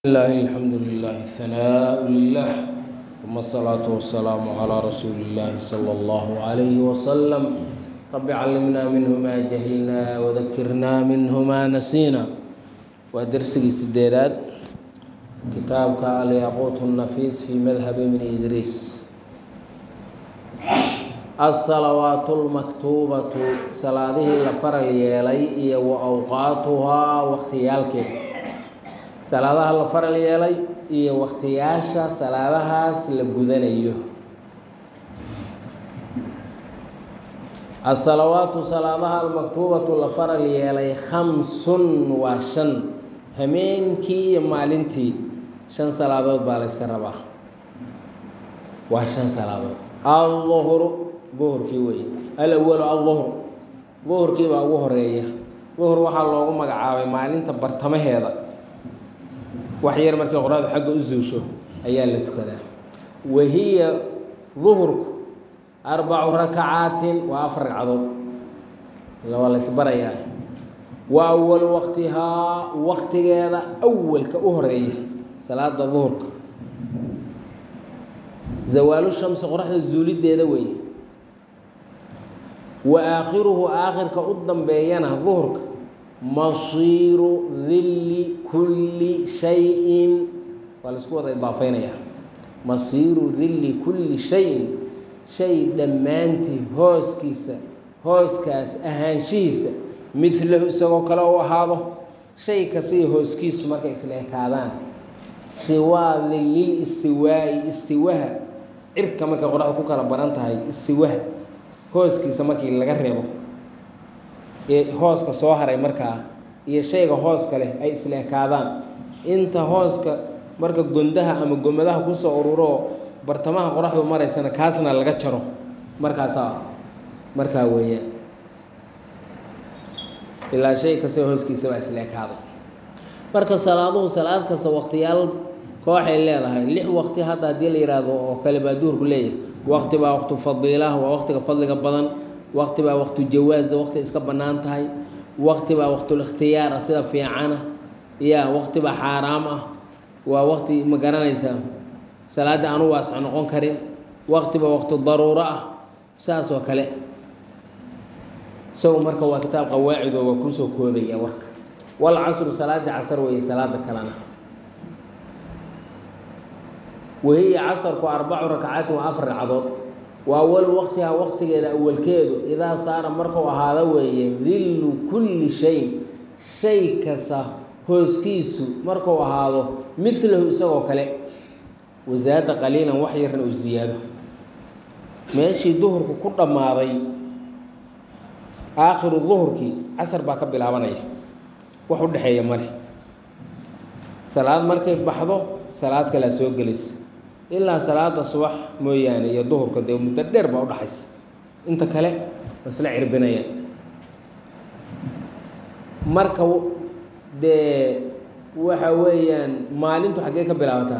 الله الحمد لله ثناء لله ثم الصلاة والسلام على رسول الله صلى الله عليه وسلم رب علمنا منه ما جهلنا وذكرنا منه ما نسينا ودرسي سديرات كتابك الياقوت النفيس في مذهب من إدريس الصلوات المكتوبة صلاته لفر اليالي وأوقاتها واختيالك salaadaha la faral yeelay iyo waktiyaasha salaadahaas la gudanayo asalawaatu salaadaha almaktuubatu la faral yeelay khamsun waa shan hameenkii iyo maalintii shan salaadood baa la yska rabaa waa shan salaadood alduhru duhurkii weeye alawalu alduhr duhurkii baa ugu horeeya duhur waxaa loogu magacaabay maalinta bartamaheeda wax yar markii qoraadu xagga u zuusho ayaa la tukadaa wahiya duhurku arbacu rakacaatin waa afar ragcadood waa la ysbarayaa wa awalu waqtihaa waqtigeeda awalka u horeeya salaada duhurka zawaalu shamsi qoraxda zuulideeda weeye wa aakhiruhu aakhirka u dambeeyana duhurka masiiru dilli kulli shayin waa la isku wada idaafeynayaa masiiru dilli kulli shayin shay dhammaantii hooskiisa hooskaas ahaanshihiisa midlahu isagoo kale u ahaado shay kastaiyo hooskiisu markay isla ekaadaan siwaa dillil istiwaa'i istiwaha cirka markay qoraxda ku kala baran tahay istiwaha hooskiisa markii laga reebo ee hooska soo haray markaa iyo shayga hooska leh ay isla ekaadaan inta hooska marka gondaha ama gomadaha kusoo ururoo bartamaha qoraxdu maraysana kaasna laga jaro markaasaa markaa weeyaan ilaa shay kasta hooskiisa baa isla ekaaday marka salaaduhu salaad kasta waqtiyaal kooxay leedahay lix waqti hadda haddii la yidhaahdo oo kale baa duhurku leeyahay waqti baa waqtu fadiilah waa waqtiga fadliga badan waqti baa waqtu jawaaza waqti iska bannaan tahay waqti baa waqtulikhtiyaar ah sida fiicana ya waqti baa xaaraam ah waa waqti ma garanaysaa salaadda aanu waasc noqon karin waqti baa waqtu daruuro ah saas oo kale isagu marka waa kitaab qawaacidoo waa kuusoo koobaya warka wal casru salaadii casar weeye salaada kalena wahiya casarku arbacu rakacaatin waa afar ragcadood wa awalu waqtihaa waqtigeeda awalkeedu idaa saara markuu ahaado weeye dillu kulli shayin shay kasta hooskiisu markuu ahaado midlahu isagoo kale wasaada qaliilan wax yarna uu siyaado meeshii duhurku ku dhammaaday aakhiru duhurkii casar baa ka bilaabanaya wax u dhexeeya male salaad markay baxdo salaad kalea soo gelaysa ilaa salaada subax mooyaane iyo duhurka dee muddo dheer baa udhaxaysa inta kale waa isla cirbinayaan marka dee waxa weeyaan maalintu xaggee ka bilaabataa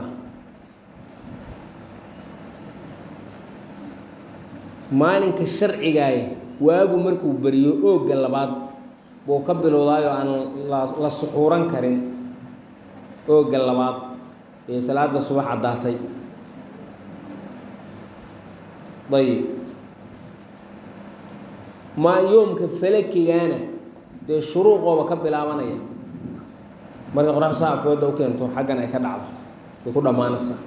maalinka sharcigaaya waagu markuu beriyo oogga labaad buu ka bilowdaayo aan la suxuuran karin oogga labaad ee salaada subax caddaatay ayib maa yoomka falakigaana dee shuruuqooba ka bilaabanaya markay qoraxdu saa afooda u keento xaggan ay ka dhacdo way ku dhammaanaysaa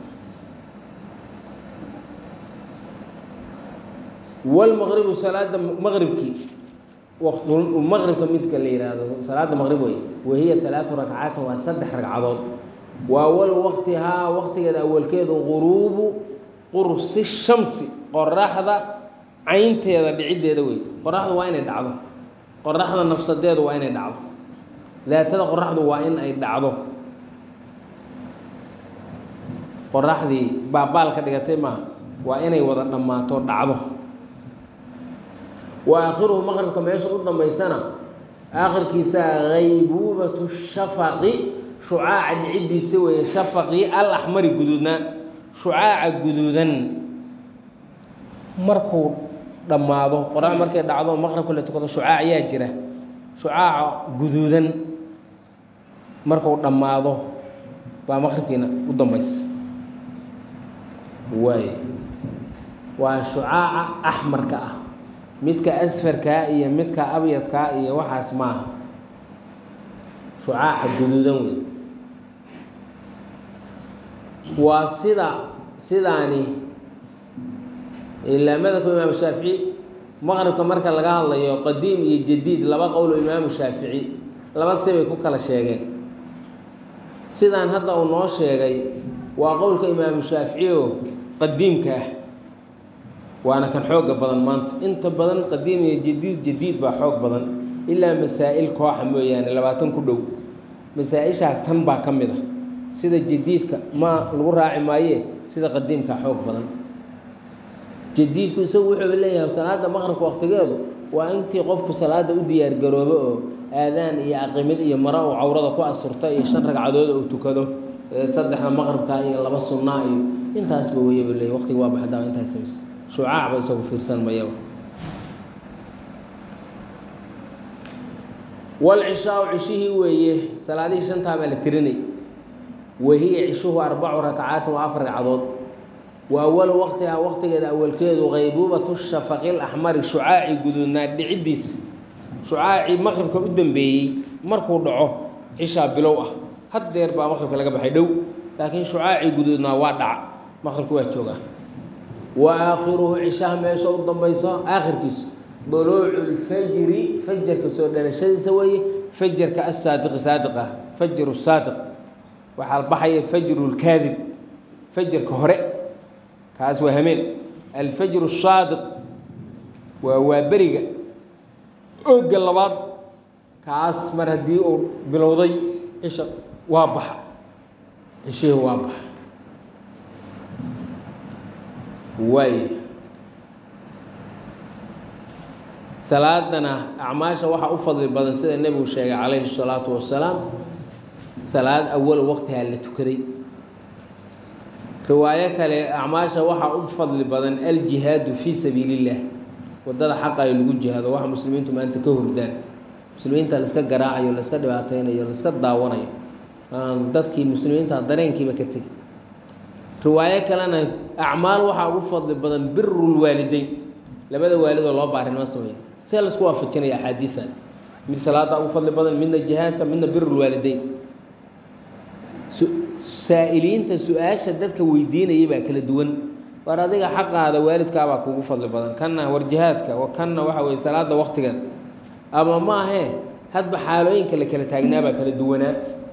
walmaqribu salaada maqribkii maqribka midka la yidhaahdo salaada maqrib wey wahiya halaatu rakcaatin waa saddex ragcadood wa awalu waqtihaa waqtigeeda awalkeedu quruubu qursi shamsi qoraxda caynteeda dhiciddeeda wey qoraxdu waa inay dhacdo qoraxda nafsadeedu waa inay dhacdo daatada qoraxdu waa in ay dhacdo qoraxdii baabaal ka dhigatay maaha waa inay wada dhammaato dhacdo wa aakhiruhu maqribka meesha u dambaysana aakhirkiisa haybuubatu shafaqi shucaaca dhiciddiisa weeye shafaqii al axmari guduudnaa shucaaca guduudan markuu dhammaado qorax markay dhacdo maqribka la tukado shucaac ayaa jira shucaaca guduudan markuu dhammaado baa maqribkiina u dambaysa waay waa shucaaca axmarka ah midka asfarkaa iyo midka abyadkaa iyo waxaas maaha shucaaca guduudan wey waa sida sidaani ilaa madhabka imaamu shaafici maqribka marka laga hadlayo qadiim iyo jadiid laba qowl oo imaamu shaafici laba sibay ku kala sheegeen sidaan hadda uu noo sheegay waa qowlka imaamu shaafici oo qadiimka ah waana kan xooga badan maanta inta badan qadiim iyo jadiid jadiid baa xoog badan ilaa masaa'il kooxa mooyaane labaatan ku dhow masaa-ishaa tan baa ka mid ah sida jadiidka ma lagu raaci maaye sida qadiimka xoog badan jadiidku isagu wuxuu leeyahay salaada maqribka waqtigeedu waa intii qofku salaada u diyaar garoobo oo aadaan iyo aqimid iyo maro uu cawrada ku asurta iyo shan ragcadood uu tukado saddexda maqribka iyo laba sunnaa iyo intaasba weyaba leey waqtiga waa baxdaa intaas samaysa shucaacba isagu fiirsan mayaba walcishaau cishihii weeye salaadihii shantaa baa la tirinay wahiya cishuhu arbacu rakcaatin waa afar ragcadood wa awalu waqtihaa waqtigeeda awalkeedu qaybuubatu shafaqi laxmari shucaaci guduudnaa dhiciddiisa shucaacii maqribka u dambeeyey markuu dhaco cishaa bilow ah haddeer baa maqribka laga baxay dhow laakiin shucaacii guduudnaa waa dhaca maqribka waa joogaa wa aakhiruhu cishaha meesha u dambayso aakhirkiisu duluucu lfajri fajarka soo dhalashadiisa weeye fajarka asaadiqi saadiqa fajru saadiq waxaa baxaya fajru lkaadib fajarka hore kaas waa hameen alfajru saadiq waa waaberiga ooga labaad kaas mar haddii uu bilowday cisha waa baxa cishihii waa baxa waay salaadana acmaasha waxaa u fadli badan sida nebigu sheegay calayhi الsalaatu wasalaam salaad awal waqtihaa la tukaday riwaayo kale acmaasha waxaa u fadli badan aljihaadu fii sabiili اllah wadada xaqa ay lagu jihaado waxa muslimiintu maanta ka hordaan muslimiinta laiska garaacayo laiska dhibaateynayo laiska daawanayo aan dadkii muslimiinta dareenkiiba ka tegi riwaayo kalena acmaal waxaa ugu fadli badan biru lwaalideyn labada waalidoo loo baarinimo sameeyo see laisku waafajinaya axaadiidan mid salaada ugu fadli badan midna jihaadka midna biru lwaalideyn saa'iliinta su-aasha dadka weydiinayay baa kala duwan war adiga xaqaada waalidkaabaa kugu fadli badan kanna war jihaadka kanna waxa weye salaada waqtigeeda ama maahee hadba xaalooyinka la kala taagnaabaa kala duwanaa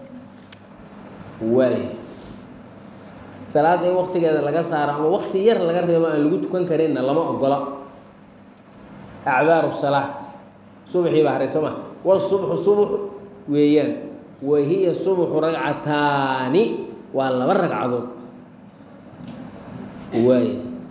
waay salaada in waqtigeeda laga saaro ama waqti yar laga reebo aan lagu tukan karinna lama ogola acdaaru salaat subaxii baa haray soo ma wasubxu subx weeyaan wa hiya subxu ragcataani waa laba ragcadood waay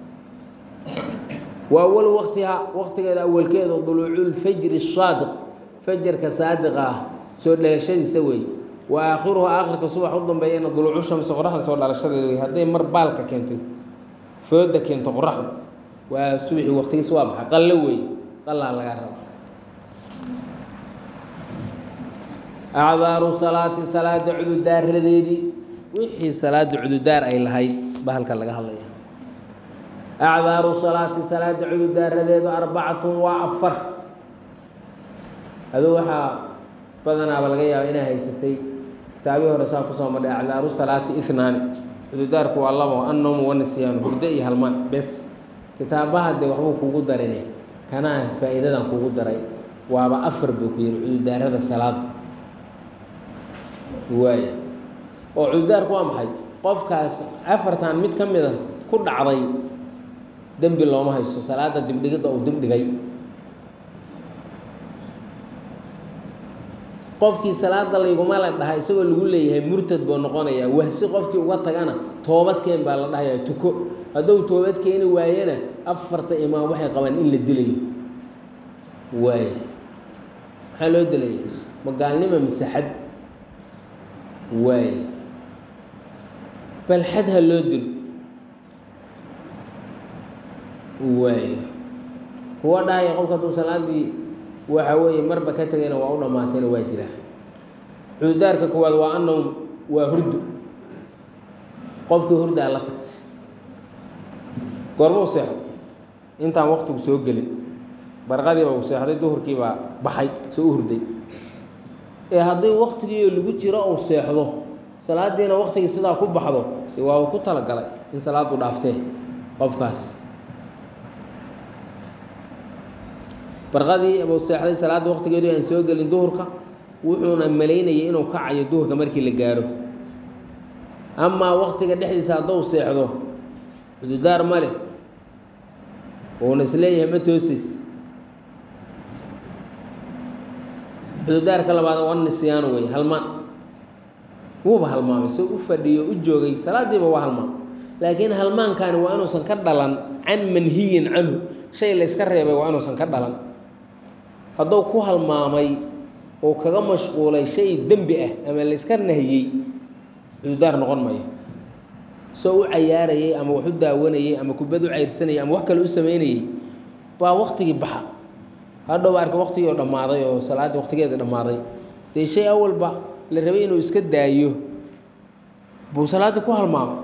wa awalu waqtihaa waqtigeeda awalkeeda duluuculfajri saadiq fajarka saadiqa ah soo dhalashadiisa weeye wa aakhiruhu aakhirka subax u dambeeyana duluucu shamsi qoraxda soo dhalashadeeda wey hadday mar baalka keentay fooda keento qoraxdu waa subaxii waqtigiisa waa baxay qallo weeye qallaa lagaa raba acdaaru salaati salaada cududaaradeedii wixii salaada cududaar ay lahayd ba halka laga hadlaya acdaaru salaati salaada cududaaradeedu arbacatun waa afar aduu waxaa badanaaba laga yaaba inaa haysatay kitaabii hore saa kusoo madhay acdaaru salaati inaani cududaarku waa labo annowmu wanisyaanu hurdo iyo halmaan bes kitaabaha dee waxbuu kugu darine kanaa faa'iidadan kugu daray waaba afar buu ku yihi cududaarada salaada waaya oo cududaarku waa maxay qofkaas afartan mid ka mid a ku dhacday dembi looma haysto salaada dibdhigidda uu dibdhigay qofkii salaada layguma la dhaha isagoo lagu leeyahay murtad buu noqonayaa wahsi qofkii uga tagana toobadkeen baa la dhahayaa tuko hadduu toobad keeni waayena afarta imaam waxay qabaan in la dilayo waay maxaa loo dilaya ma gaalnima mise xad waay bal xad ha loo dilo waay kuwa dhahaya qofka hadduu salaadii waxa weeye marba ka tegayna waa u dhammaatayna waa jiraa cududaarka koowaad waa annowm waa hurdo qofkii hurdaa la tagtay goormuu seexday intaan waktigu soo gelin barqadiiba uu seexday duhurkii baa baxay soo u hurday ee haddii waktigiio lagu jiro uu seexdo salaadiina waktigii sidaa ku baxdo dee waaba ku talagalay in salaadu dhaaftee qofkaas barqadii abuu seexday salaadda waktigeedu aan soo gelin duhurka wuxuuna malaynayay inuu kacayo duhurka markii la gaaro amaa waktiga dhexdiisa hadduu seexdo cududaar ma leh uuna isleeyahay ma toosays cududaarka labaad waa nisyaano wey halmaan wuuba halmaamay soo u fadhiyo u joogay salaadiiba waa halmaamay laakiin halmaankaani waa inuusan ka dhalan can manhiyin canhu shay layska reebay waa inuusan ka dhalan hadduu ku halmaamay oo kaga mashquulay shay dembi ah ama layska nahiyey cududaar noqon mayo soo u cayaarayay ama wax u daawanayay ama kubad u cayrsanayay ama wax kale u sameynayay baa waktigii baxa hadhow arka waktigii oo dhammaaday oo salaaddii waktigeeda dhammaaday dee shay awalba la rabay inuu iska daayo buu salaaddii ku halmaamay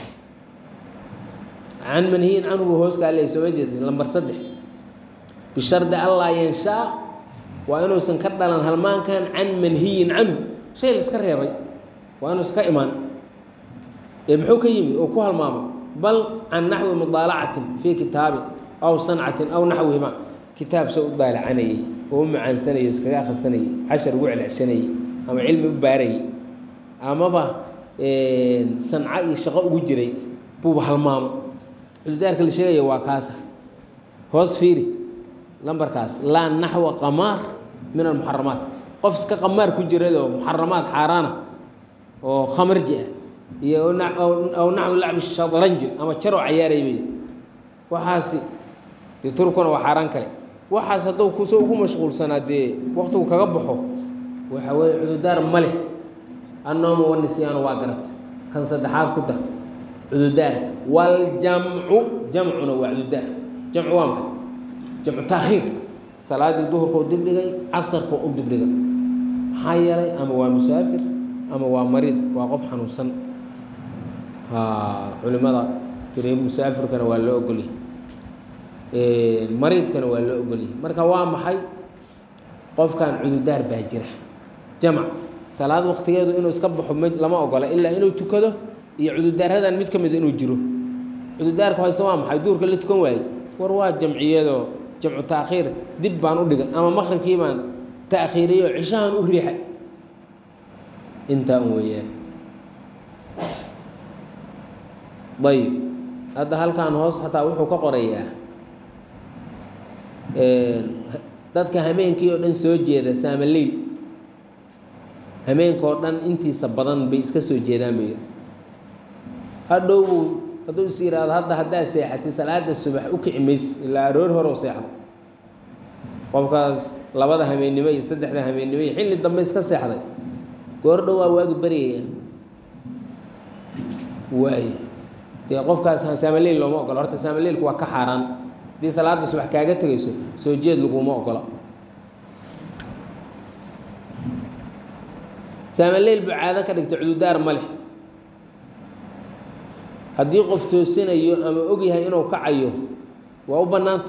can manhiyin canhu buu hoos kaa leeyay sooma jeedin lambar saddex bishardi allaa yanshaa waa inuusan ka dhalan halmaankan can manhiyin canhu shay la iska reebay waa inuusan ka imaan ee muxuu ka yimid oo ku halmaamay bal can naxwi mudaalacatin fii kitaabin aw sancatin aw naxwihima kitaab soo u daalacanayey oo u macaansanayay iskaga akhrisanayay cashar ugu celceshanayay ama cilmi u baarayay amaba sanco iyo shaqo ugu jiray buuba halmaamo cududaarka la sheegaya waa kaasa hoos fiiri lambarkaas laa naxwa qamaar min almuxaramaat qof iska qamaar ku jiradoo muxaramaad xaaraana oo khamarji ah iyo aw naxwi lacbi shadranji ama jaroo cayaaray bay waxaasi dee turkuna waa xaaraan kale waxaas hadduu kusoo ugu mashquulsanaa dee waktigu kaga baxo waxa weeye cududaar ma leh annooma wanisyaanu waa garat kan saddexaad ku dar cududaar waljamcu jamcuna waa cududaar jamcu waa maxay jamcu taakhiir salaaddii duhurka u dibdhigay casarka u dibdhigay maxaa yeelay ama waa musaafir ama waa mariid waa qof xanuunsan culimada tiri musaafirkana waa loo ogolyahy mariidkana waa loo ogolyahay marka waa maxay qofkan cududaar baa jira jamac salaad waktigeedu inuu iska baxo m lama ogola ilaa inuu tukado iyo cududaaradan mid ka mida inuu jiro cududaarka hoose waa maxay duurka la tukan waayey war waa jamciyadoo jamcu taakhiir dib baan u dhigay ama maqribkii baan taakhiiriyey oo cishahan u riixay intaa un weeyaan ayib hadda halkan hoos xataa wuxuu ka qorayaa dadka hameenkii oo dhan soo jeeda saamaleyl hameenka oo dhan intiisa badan bay iska soo jeedaan bay hadhowbuu hadduu is yidhaahdo hadda haddaa seexatay salaada subax u kici mays ilaa aroor hore oo seexdo qofkaas labada hameennimo iyo saddexda hameennimo iyo xilli dambe iska seexday goor dhow waa waagi baryaya waay dee qofkaas saamaleyl looma ogola horta saamaleylku waa ka xaaraan haddii salaada subax kaaga tegayso soo jeed laguma ogola saamaleyl buu caado ka dhigta cududaar ma leh haddii qof toosinayo ama og yahay inuu kacayo waa u bannaanta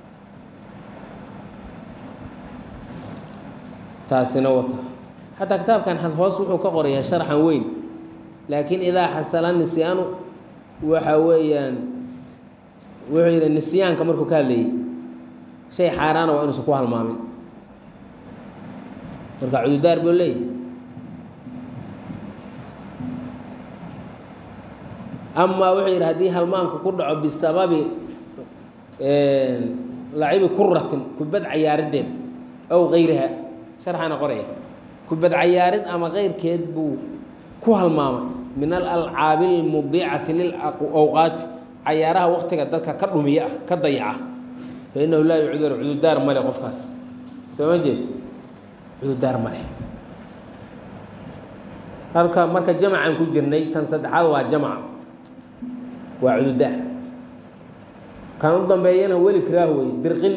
taasina wata xataa kitaabkan hoos wuxuu ka qorayaa sharxan weyn laakiin idaa xasala nisyaanu waxa weeyaan wuxuu yidhi nisyaanka markuu ka hadlayay shay xaaraana waa inuusan ku halmaamin marka cududaar buu leeyahy amaa wuxuu yidhi haddii halmaanku ku dhaco bisababi lacibi kuratin kubad cayaariddeed ow kayriha sharxana qoraya kubad cayaarid ama keyrkeed buu ku halmaamay min alalcaabi almudiicati lilawqaati cayaaraha waktiga dadka ka dhumiya ah ka dayaca fa innahu laa yucdaru cududaar male qofkaas soo ma jeed cududaar male halka marka jamacan ku jirnay tan saddexaad waa jamaca waa cududaar kan u dambeeyana weli kiraah wey dirqin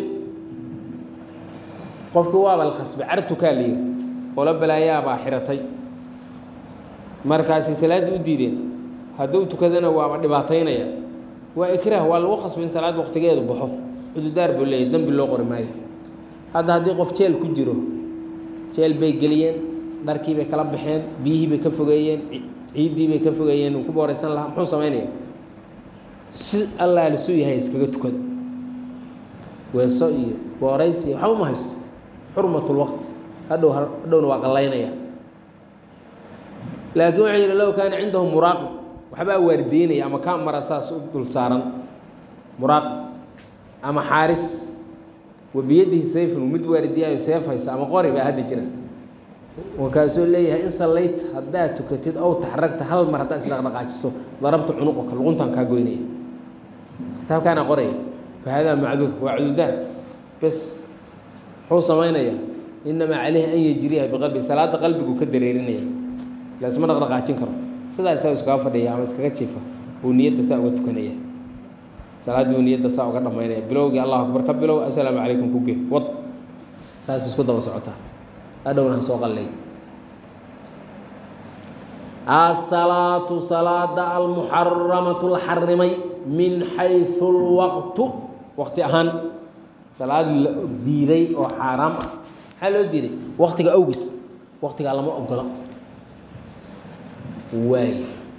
qofkii waaba la khasbay cartukaa la yiri qolo balaayaabaa xiratay markaasi salaaddii u diideen hadduu tukadana waaba dhibaataynaya waa ikraah waa lagu khasbay in salaad waqtigeedu baxo cududaar buu leeyahy dembi loo qori maayo hadda haddii qof jeel ku jiro jeel bay geliyeen dharkii bay kala baxeen biyihii bay ka fogeeyeen ciiddii bay ka fogeeyeen uu ku booreysan lahaa muxuu samaynaya si allaa lisuu yahay iskaga tukada weeso iyo booraysi iyo waxba ma hayso xurmatulwaqti hadhow hadhowna waa qallaynaya laakiin waxay yidhi low kaana cindahu muraaqib waxbaa waardiinaya ama kaa mara saas u dul saaran muraaqib ama xaaris wa biyadihi sayfun mid waardiyayo seef haysa ama qori baa hadda jira markaasuu leeyahay in sallayta haddaad tukatid ow taxragta hal mar haddaad isdhaqdhaqaajiso darabta cunuqoka luquntaan kaa goynaya kitaabkaana qoraya fa haadaa macduur waa cududaar bes muxuu samaynaya inamaa caleyhi an yejriyaha biqalbi salaada qalbigu ka dareerinaya lasma dhaqdhaqaajin karo sidaa isaga iskaga fadhiya ama iskaga jiifa buu niyadda saa uga tukanaya salaad buu niyadda saa uga dhamaynaya bilowgii allahu akbar ka bilow assalaamu calaykum kuge wad saas isku daba socotaa hadhowna ha soo qallay asalaatu salaada almuxaramatu la xarimay min xaysu lwaqtu waqti ahaan salaad la diiday oo xaaraam ah maxaa loo diiday waqtiga awgis waqtigaa lama ogola waay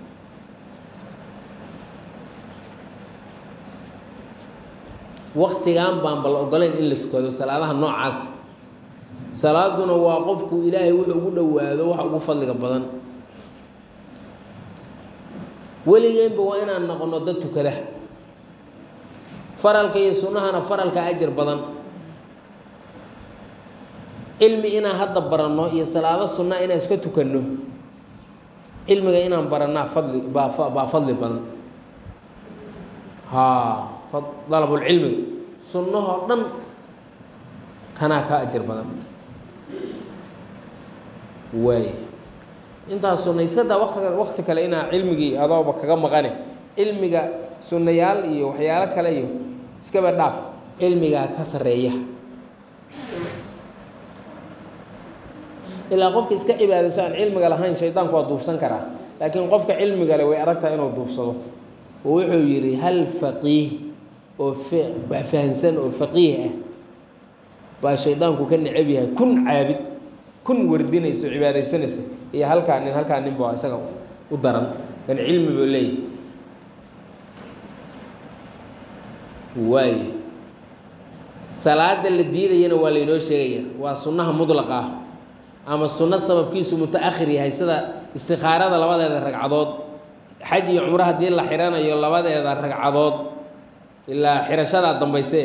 waktigan baan bal ogolayn in la tukado salaadaha noocaas salaaduna waa qofku ilaahay wuxuu ugu dhowaado waxa ugu fadliga badan weligeenba waa inaan noqono dad tukada faralka iyo sunnahana faralka ajir badan cilmi inaan hadda baranno iyo salaado sunna inaan iska tukanno cilmiga inaan baranaa fadli baa baa fadli badan haa dalabulcilmiga sunnahoo dhan kanaa ka ajir badan waay intaas sunna iska daa waqtiga waqti kale inaa cilmigii adooba kaga maqane cilmiga sunnayaal iyo waxyaalo kale iyo iskaba dhaaf cilmigaa ka sarreeya ilaa qofka iska cibaadayso aan cilmiga lahayn shaydaanku waa duufsan karaa laakiin qofka cilmiga le way aragtaha inuu duufsado oo wuxuu yidhi hal faqiih oo wax fahansan oo faqiih ah baa shaydaanku ka necab yahay kun caabid kun wardinayso cibaadaysanaysa iyo halkaa nin halkaa nin ba isaga u daran kan cilmi buu leeyahy waayo salaada la diidayana waa laynoo sheegaya waa sunnaha mudlaqa ah ama sunno sababkiisu muta-akhir yahay sida istikaarada labadeeda ragcadood xaj iyo cumro haddii la xiranayo labadeeda ragcadood ilaa xirashadaa dambayse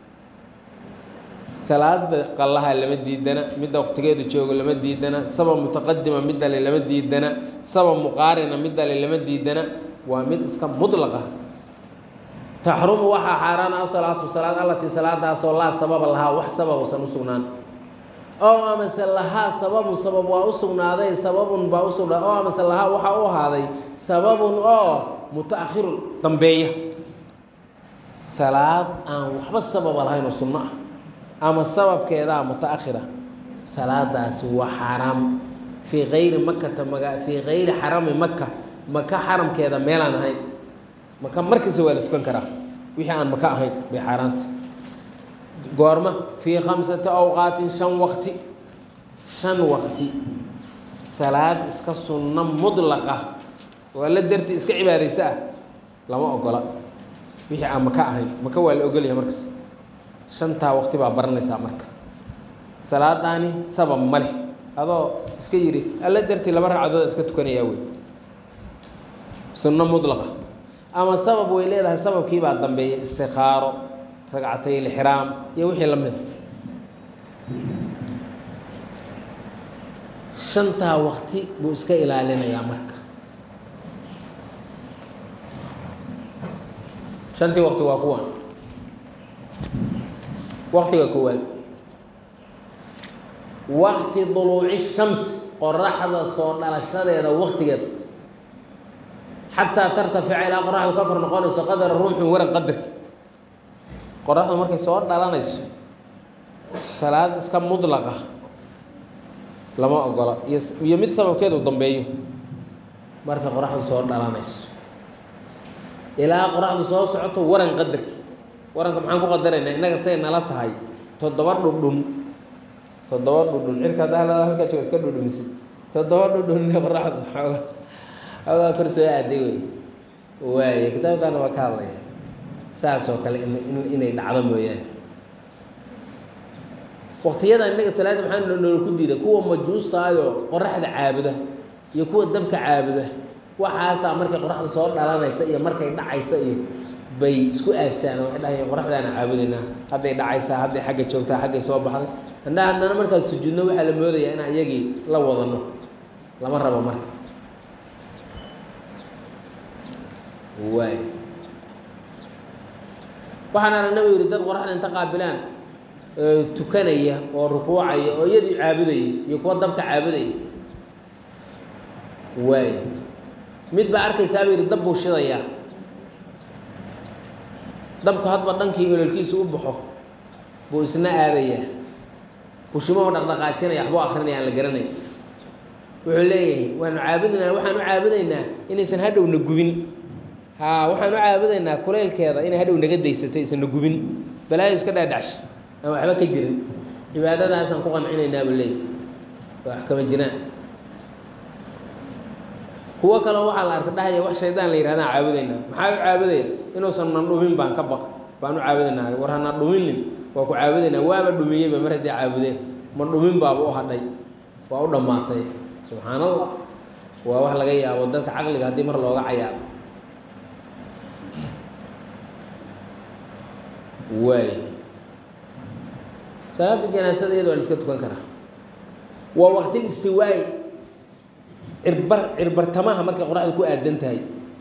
salaada qallaha lama diidana midda waqtigeedu joogo lama diidana sabab mutaqadima midale lama diidana sabab muqaarina midale lama diidana waa mid iska mudlaqa taxrumu waxaa xaaraana asalaatu salaad allatii salaadaasoo laa sababa lahaa wax sabab usan u sugnaan oo amase lahaa sababun sabab waa u sugnaaday sababun baa u sugnaaday oo amase lahaa waxaa u ahaaday sababun oo muta-akhirun dambeeya salaad aan waxba sababa lahayn oo sunno ah ama sababkeedaa muta-akhira salaadaasi waa xaaraam fii kayri makata maga fii kayri xarami maka maka xaramkeeda meelaan ahayn maka markasta waa la tukan karaa wixii aan maka ahayn bay xaaraanta goorma fii khamsati awqaatin shan waqti shan waqti salaad iska sunno mudlaqa oo alla dartii iska cibaadaysa ah lama ogola wixii aan maka ahayn maka waa la ogolyahay markas shantaa waqti baa baranaysaa marka salaadaani sabab ma leh adoo iska yidhi alla dartii laba ragcadood iska tukanayaa wey sunno mudlaqa ama sabab way leedahay sababkii baa dambeeya istikaaro ragcatay ilxiraam iyo wixii la mida shantaa waqti buu iska ilaalinayaa marka shantii waqti waa kuwan waqtiga koowaad waqti duluuci shams qoraxda soo dhalashadeeda waqtigeeda xataa tartafica ilaa qoraxdu ka kor noqonayso qadara ruuxin waran qadarki qoraxdu markay soo dhalanayso salaad iska mudlaqa lama ogola iyo iyo mid sababkeedu dambeeyo marka qoraxdu soo dhalanayso ilaa qoraxdu soo socoto waran qadarki waranka maxaan ku qadaraynaa innaga say nala tahay toddoba dhudhun toddoba dhudhun cirka haddaa halkaa jooga iska dhudhumisid toddoba dhudhun inay qoraxdu xooga xoogaa kor soo aaday wey waaye kitaabkaana waa ka hadlaya saas oo kale in inay dhacdo mooyaane waqtiyada innaga salaada maxaa noola ku diiday kuwa majuustaayoo qoraxda caabuda iyo kuwa dabka caabuda waxaasaa markay qoraxda soo dhalanaysa iyo markay dhacaysa iyo bay isku aadsaan waxay dhahayeen qoraxdaana caabudaynaa hadday dhacaysaa hadday xagga joogtaa xaggay soo baxday hadna haddana markaas sujuudno waxaa la moodayaa in iyagii la wadano lama rabo marka waay waxaan aragna u yidhi dad qoraxda inta qaabilaan tukanaya oo rukuucaya oo iyadii caabudaya iyo kuwa dabka caabudaya waay mid baa arkaysaa buu yidhi dab buu shidayaa dabku hadba dhankii ololkiisa u baxo buu isna aadayaa bushimahu dhaqdhaqaajinaya waxbuu akrinaya aan la garanay wuxuu leeyahay waanu caabudaynaa waxaan u caabudaynaa inaysan hadhowna gubin haa waxaan u caabudaynaa kuleylkeeda inay hadhow naga daysato aysan na gubin balaayo iska dhaadhacsha aan waxba ka jirin cibaadadaasaan ku qancinaynaa buu leeyahy waa wax kama jiraan kuwo kaleo waxaa la arka dhahaya wax shaydaan la yidhahdaan caabudaynaa maxaa u caabudaya inuusan nan dhumin baan ka baq baan u caabudaynaa war hana dhuminin waa ku caabudaynaa waaba dhumiyeyba mar haddii caabudeen ma dhumin baaba u hadhay waa u dhammaatay subxaan allah waa wax laga yaabo dadka caqliga haddii mar looga cayaabo waay salaada janaasada iyada waa la iska tukan karaa waa waqtil istiwaay cirbar cirbartamaha markay qoraxda ku aadan tahay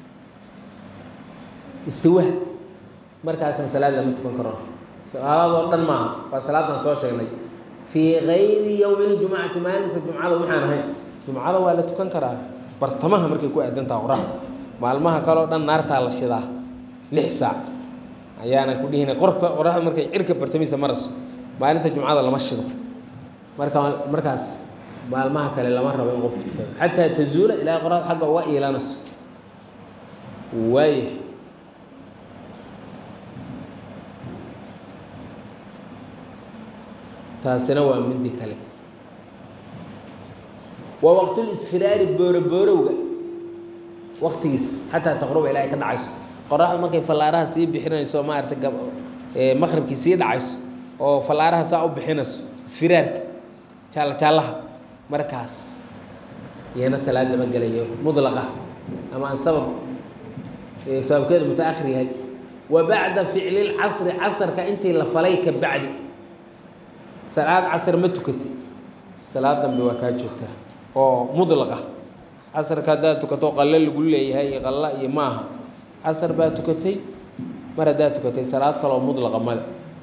istiwaha markaasaan salaad lama tukan karo salaadoo dhan maaha waa salaadan soo sheegnay fii gayri yowmi ljumcati maalinka jumcada waxaan ahayn jumcada waa la tukan karaa bartamaha markay ku aadan taha qoraxda maalmaha kaleo dhan naartaa la shidaa lix saac ayaana ku dhihina qorka qoraxda markay cirka bartamiisa marayso maalinta jumcada lama shido marka markaas maalmaha kale lama rabo in qofku tukado xataa tazuula ilaa qoraxda xagga uga iilanayso waaya taasina waa midi kale waa waqtul isfiraari booroboorowga waqtigiis xataa taqruba ilaa ay ka dhacayso qoraxda markay fallaaraha sii bixinayso maarata gab maqribkii sii dhacayso oo fallaaraha saa u bixinayso isfiraarka jaalla jaallaha markaas iyana salaad lama gelayo mudlaqa ama aan sabab sababkeedu mutaakhir yahay wa bacda ficli lcasri casarka intii la falay ka bacdi salaad casar ma tukatay salaad dambe waa kaa joogtaa oo mudlaqa casarka haddaad tukato qalle lagu leeyahay iyo qalla iyo maaha casar baa tukatay mar haddaad tukatay salaad kaloo mudlaqa male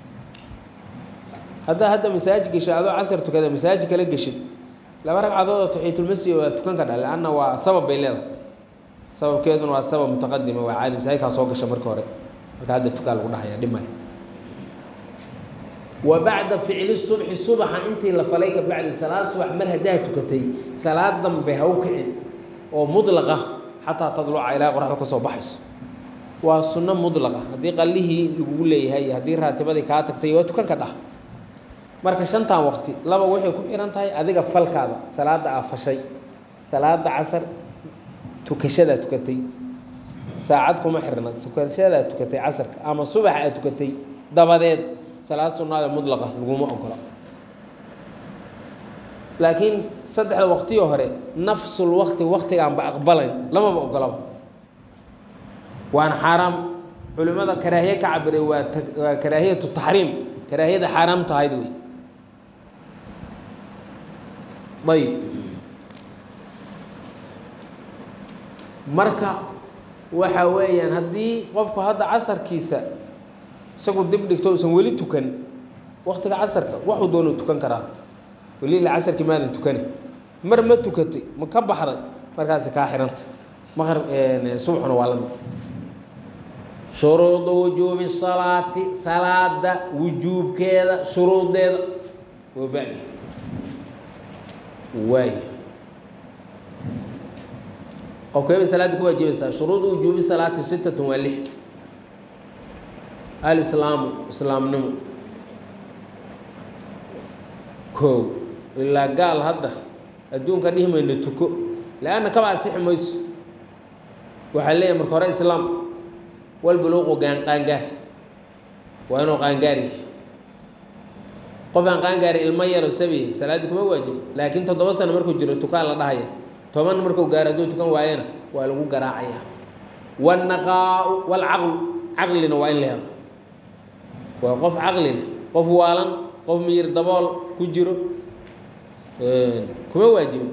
haddaa hadda masaajid gesho adoo casar tukada masaajid kala geshid laba ragcadood oo taxiitulmasjid waa tukan kadha leanna waa sabab bay leedahay sababkeeduna waa sabab mutaqadima waa caadi masaajidkaa soo gasha marka hore marka hadda tukaa lagu dhahaya dhib male wa bacda ficli subxi subaxa intii la falay ka bacdi salaad subax mar haddaad tukatay salaad dambe ha u kicin oo mudlaqa xataa tadluca ilaa qoraxda ka soo baxayso waa sunno mudlaqa haddii qallihii lagugu leeyahay iyo haddii raatibadii kaa tagtay waa tukan ka dhah marka shantan waqti laba waxay ku xihan tahay adiga falkaada salaada aa fashay salaada casar tukashadaa tukatay saacad kuma xirna tukashadaa tukatay casarka ama subax aad tukatay dabadeed salaad sunnaada mudlaqa laguma ogola laakiin saddexda waqtiyo hore nafsul waqti waqtigaanba aqbalayn lamaba ogolaba waana xaaraam culimada karaahiye ka cabiray waa waa karaahiyatu taxriim karaahiyada xaaraam tahayd wey ayb marka waxa weeyaan haddii qofku hadda casarkiisa isagu dib dhigto usan weli tukan waktiga casarka waxuu doonu tukan karaa weli ila casarkii maadan tukani mar ma tukatay ma ka baxday markaasi kaa xihanta maqrib subaxuna waa lamid shuruudu wujuubi salaati salaada wujuubkeeda shuruudeeda waa badi waay qofkeebay salaadda ku waajibaysaa shuruudu wujuubi salaati sittatun waa lix alislaamu islaamnimo kow ilaa gaal hadda adduunka dhihi mayno tuko le-anna kaba asixi mayso waxaa leeyahay marka hore islaam walbuluuqu gaan qaangaar waa inuu qaangaar yahay qof aan qaangaari ilmo yaro sabiya salaaddii kuma waajibo laakiin toddoba sano markuu jiro tukaa la dhahaya toban markuu gaaro hadduu tukan waayana waa lagu garaacaya wannaqaau walcaqlu caqlina waa in la helo waa qof caqli leh qof waalan qof miyir dabool ku jiro kuma waajibin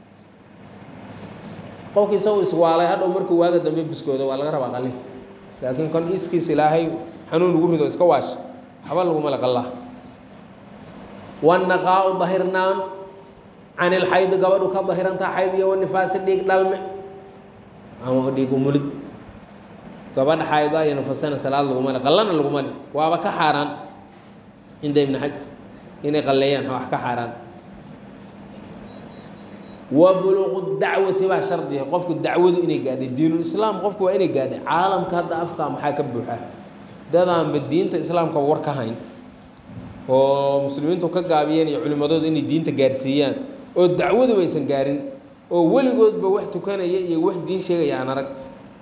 qofki isagu iswaalay hadhow markuu waaga dambe biskooda waa laga rabaa qalin laakiin kon iskiis ilaahay xanuun ugu rido iska waash waxba laguma laqallaa wannaqaau dahirnaan can ilxaydi gabadhu ka dahirantaa xayd iyo wanifaasi dhiig dhalme ama dhiig umulid gabadha xayda iyo nafasana salaad laguma le qallana laguma le waaba ka xaaraan cinda ibni xajar inay qalleeyaan wax ka xaaraan wa buluuqu dacwati baa shardiya qofku dacwadu inay gaadhay diinulislaam qofku waa inay gaadhay caalamka hadda afkaa maxaa ka buuxa dadaanba diinta islaamka war ka hayn oo muslimiintu ka gaabiyeen iyo culimmadoodu inay diinta gaarsiiyaan oo dacwaduba aysan gaarin oo weligoodba wax tukanaya iyo wax diin sheegaya aan arag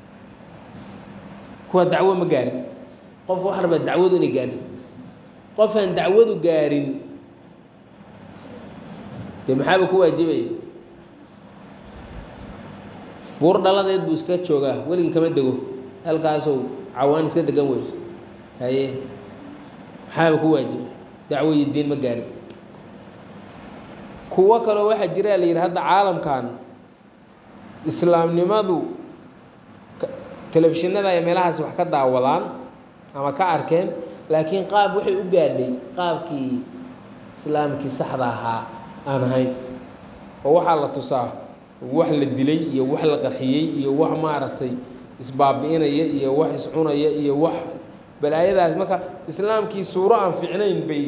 kuwa dacwo ma gaarin qofka waxa rabaa dacwadu inay gaadhin qof aan dacwadu gaarin dee maxaaba ku waajibaya buur dhaladeed buu iska joogaa weligii kama dego halkaasou cawaan iska degan wey haye maxaaba ku waajiba dacwo iyo diin ma gaarin kuwo kaloo waxaa jiraa la yidhi hadda caalamkan islaamnimadu telefishinada ay meelahaasi wax ka daawadaan ama ka arkeen laakiin qaab waxay u gaadhay qaabkii islaamkii saxda ahaa aan ahayn oo waxaa la tusaa wax la dilay iyo wax la qarxiyey iyo wax maaragtay isbaabi'inaya iyo wax iscunaya iyo wax balaayadaas marka islaamkii suuro aan fiicnayn bay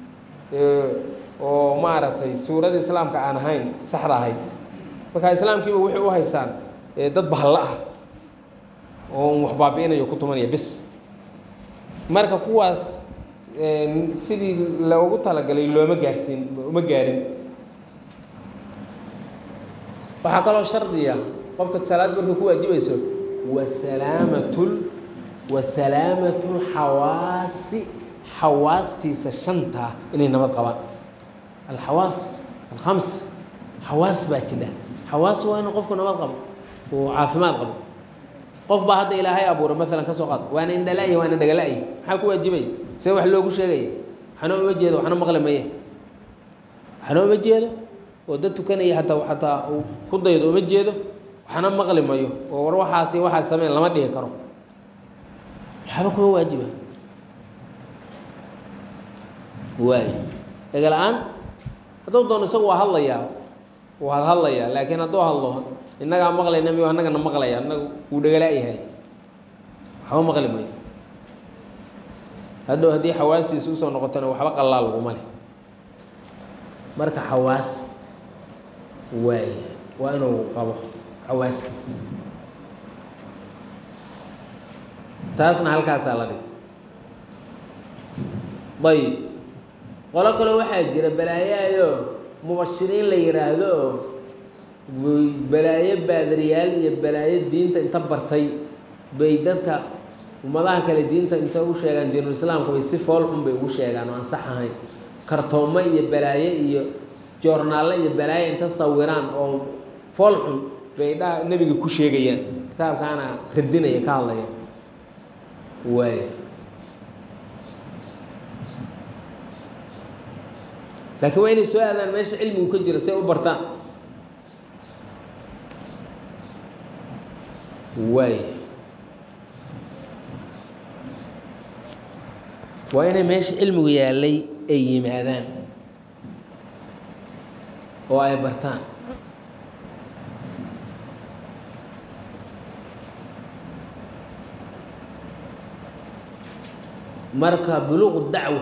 oo maaragtay suurada islaamka aan ahayn saxda ahayd marka islaamkiiba waxay u haystaan dad bahalla ah oo wax baabi'inayo ku tumanaya bis marka kuwaas sidii loogu talagalay looma gaarsiin uma gaarin waxaa kaloo shardiya qofka salaad markay ku waajibayso wasalaamatl wasalaamatu lxawaasi xawaastiisa shantaa inay nabad qabaan alxawaas alkhams xawaas baa jira xawaas waa inu qofku nabad qabo oo caafimaad qabo qof baa hadda ilaahay abuura maalan ka soo qaad waana indhala-ya waana dhagala-ya maxaa ku waajibaya see wax loogu sheegaya waxna uma jeedo waxna maqli maye waxna uma jeedo oo dad tukanaya hataa xataa uu ku daydo uma jeedo waxna maqli mayo oo war waxaasi waxaas sameen lama dhihi karo waxba kuma waajiba waay dhega-la-aan hadduu doono isagu waa hadlayaa waad hadlayaa laakiin hadduu hadlo innagaa maqlayna miyo annagana maqlaya annagu wuu dhagala-yahay waxba maqli mayo hadhow haddii xawaasiisa usoo noqotona waxba qallaa laguma leh marka xawaas waay waa inuu qabo xawaastiisa taasna halkaasaa la dhig ayib qolo kale waxaa jira balaayaayoo mubashiriin la yidhaahdo oo balaayo baadariyaal iyo balaayo diinta inta bartay bay dadka ummadaha kale diinta inta u sheegaan diinulislaamka bay si fool xun bay ugu sheegaan oo aan sax ahayn kartoomo iyo balaayo iyo joornaallo iyo balaayo inta sawiraan oo fool xun bay dha nebiga ku sheegayaan kitaabkaana radinaya ka hadlaya waay laakiin waa inay soo aadaan meesha cilmigu ka jira si ay u bartaan waay waa inay meesha cilmigu yaallay ay yimaadaan oo ay bartaan marka buluuqu dacwa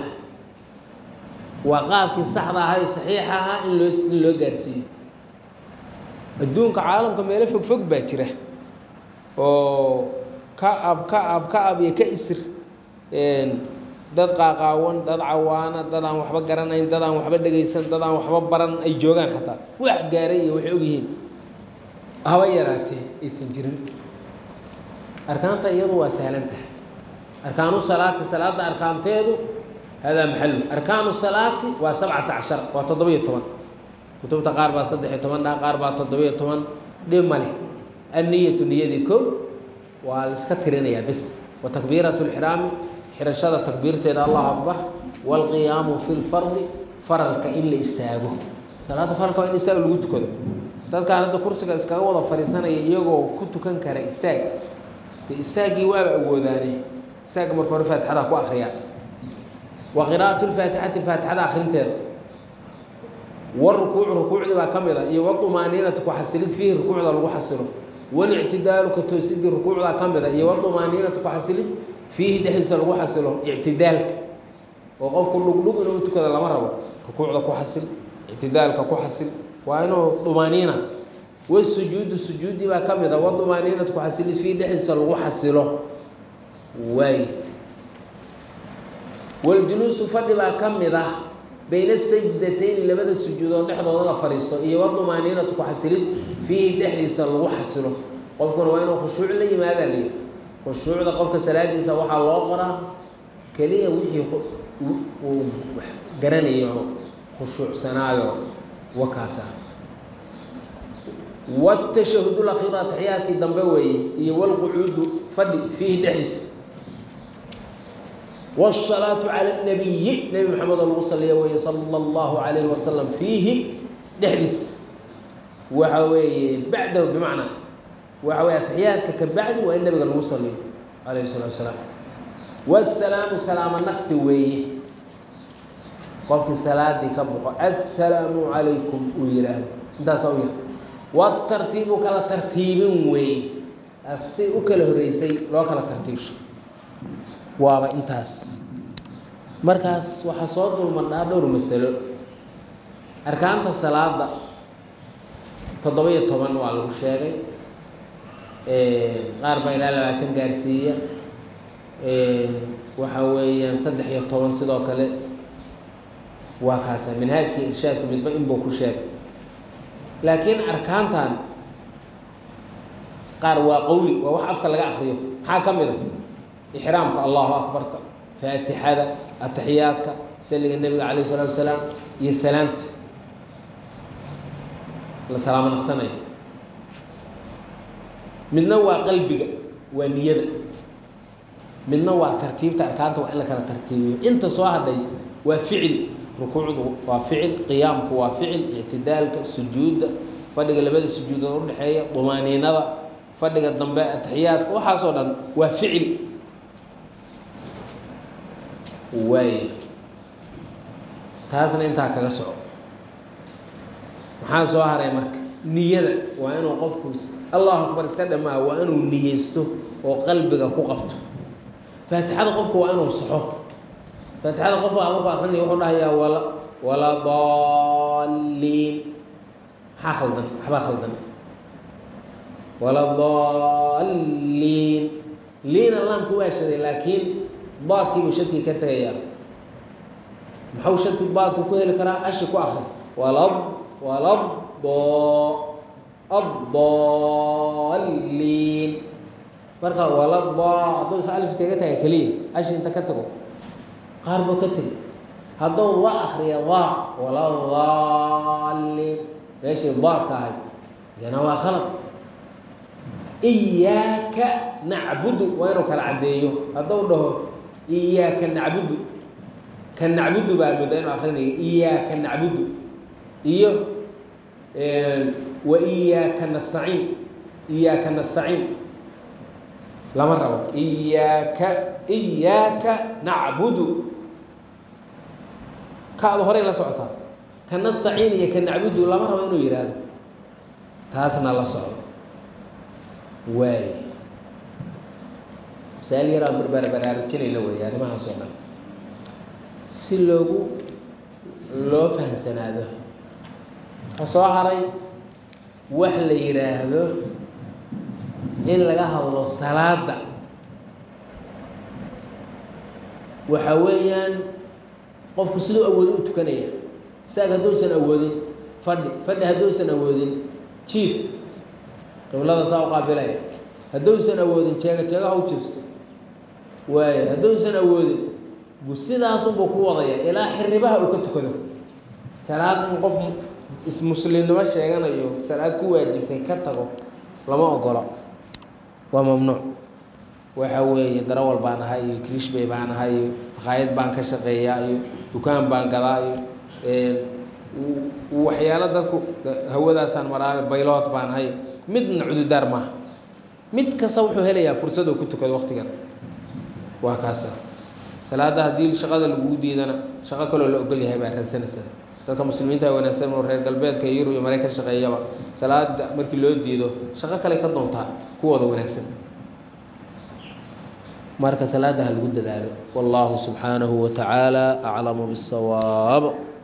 waa qaabkii saxda ahaa ee saxiixa ahaa in loo in loo gaarsiiyo adduunka caalamka meelo fog fog baa jira oo ka ab ka ab ka ab iyo ka isir dad qaaqaawan dad cawaana dad aan waxba garanayn dad aan waxba dhegaysan dad aan waxba baran ay joogaan xataa wax gaaray iyo waxay ogyihiin haba yaraatee aysan jirin arkaanta iyadu waa sahlan tahay arkaanu salaati salaada arkaanteedu hadaa maxalu arkaanu salaati waa sabcata cashar waa toddoba-iyo toban kutubta qaar baa saddex-iyo toban dha qaar baa toddoba-iyo toban dhib ma leh anniyatu niyadii kow waa la iska tirinayaa bes wa takbiiratu lxiraami xirashada takbiirteeda allahu akbar waalqiyaamu fi lfardi faralka in la istaago salaada faralka waa in istaag lagu tukado dadkaan hadda kursiga iskaga wada fadhiisanaya iyagoo ku tukan kara istaag dee istaaggii waaba awoodaane istaagga marka hore faatixada ku akriyaa wa qiraa'atu lfaatixati faatixada akrinteeda warukuucu rukuucdii baa ka mid a iyo wadumaaniinatu ku xasilid fiihi rukuucda lagu xasilo walictidaalu ka toosidii rukuucdaa ka mid a iyo wadumaaniinatu ku xasilid fiihi dhexdiisa lagu xasilo ictidaalka oo qofku dhugdhug inuu tukada lama rabo rukuucda ku xasil ictidaalka ku xasil waa inuu dumaaniina wasujuudu sujuudii baa ka mid a wadumaaniinatu ku xasilid fiihi dhexdiisa lagu xasilo waay waljuluusu fadhi baa ka mid ah bayna sajdatayni labada sujuudood dhexdooda la fadhiisto iyo wadumaaniinatu ku xasilid fiihi dhexdiisa lagu xasilo qofkuna waa inuu khushuuc la yimaadaa liyi khushuucda qofka salaadiisa waxaa loo qoraa keliya wixii uu garanayo khushuucsanaayo wakaasa watashahud lakhiir ataxiyaadkii dambe weeye iyo walqucuudu fadhi fiihi dhexdiisa wالsalaatu calى الnabiyi nebi maxamed oo lagu saliya weeye sala اllahu alayhi wasalam fiihi dhexdiisa waxa weeye bacdahu bimacnaa waxa weye ataxiyaadka ka bacdi waa in nabiga lagu saliyo alayhi الsalatu wasalaam wالsalaamu salaamo naqsi weeye qofkii salaadii ka boqo assalaamu calaykum uu yihaahdo intaasaa u yar watartiibu kala tartiibin weeye si u kala horeysay loo kala tartiibsho waaba intaas markaas waxaa soo dulmadhaa dhowr masalo arkaanta salaada toddoba-iyo toban waa lagu sheegay qaar baa ilaa labaatan gaarsiiya waxa weeyaan saddex iyo toban sidoo kale waa kaasa manhaajka irshaadka midba inbuu ku sheegay laakiin arkaantan qaar waa qowli waa wax afka laga akriyo maxaa ka mid a ixraamka allahu akbarka faatixada ataxiyaadka saliga nebiga calayh isalaatu wasalaam iyo salaamta la salaamo naqsanayo midna waa qalbiga waa niyada midna waa tartiibta arkaanta waa in la kala tartiibiyo inta soo hadhay waa ficil rukuucdu waa ficil qiyaamku waa ficil ictidaalka sujuudda fadhiga labada sujuudood udhexeeya dumaaniinada fadhiga dambe ataxiyaadka waxaasoo dhan waa ficil waay taasna intaa kaga soco maxaa soo haray marka niyada waa inuu qofku allahu akbar iska dhamaa waa inuu niyeysto oo qalbiga ku qabto faatixada qofku waa inuu saxo faatixada qofka markuu akrinaya wuxuu dhahayaa wala wala daliin maxaa khaldan waxbaa khaldan wala daliin liina laamku waa shaday laakiin baadkiibuu shadkii ka tegayaa maxau shadki baadku ku heli karaa ashi ku akri walad walad do addaliin marka walad do hadduu is alif kaga taga keliya ashi inta ka tago qaar buu ka tegay hadduu la akriya daa waladaliin meeshii daadka ahayd iyana waa khalad iyaaka nacbudu waa inuu kala caddeeyo hadduu dhaho iyaaka nacbudu ka nacbudu baa mudda inu akrinaya iyaaka nacbudu iyo wa iyaaka nastaciin iyaaka nastaciin lama rabo iyaaka iyaaka nacbudu kaada horey la socotaa ka nastaciin iyo ka nacbudu lama rabo inuu yidhaahdo taasna la socdo waay masaal yaraa barbaar baraarujinayla weeye arrimahaas oo dhan si loogu loo fahamsanaado waxaa soo haray wax la yidhaahdo in laga hadlo salaada waxa weeyaan qofku siduu awoodo u tukanaya istaag hadduusan awoodin fadhi fadhi hadduusan awoodin jiif qiblada saa u qaabilaya hadduusan awoodin jeega jeega haw jiifsa waayo hadduusan awoodin sidaasunbuu ku wadaya ilaa xiribaha uu ka tukado salaad in qof ismuslimnimo sheeganayo salaad ku waajibtay ka tago lama ogola waa mamnuuc waxa weeye darawal baan ahay iyo krishbay baan ahay iyo makhaayad baan ka shaqeeyaa iyo dukaan baan gadaa iyo waxyaalo dadku hawadaasaan maraa baylood baan ahay midna cududaar maaha mid kasta wuxuu helayaa fursad uu ku tukado waqtigan waa kaasa salaada haddii shaqada lagugu diidana shaqo kaloo la ogol yahay baa raadsanaysaa dadka muslimiinta wanaagsan oo reer galbeedka yurub iyo mareykan shaqeeyaba salaada markii loo diido shaqo kale ka doontaa kuwooda wanaagsan marka salaada ha lagu dadaalo wallahu subxaanahu wa tacaala aclamu bisawaab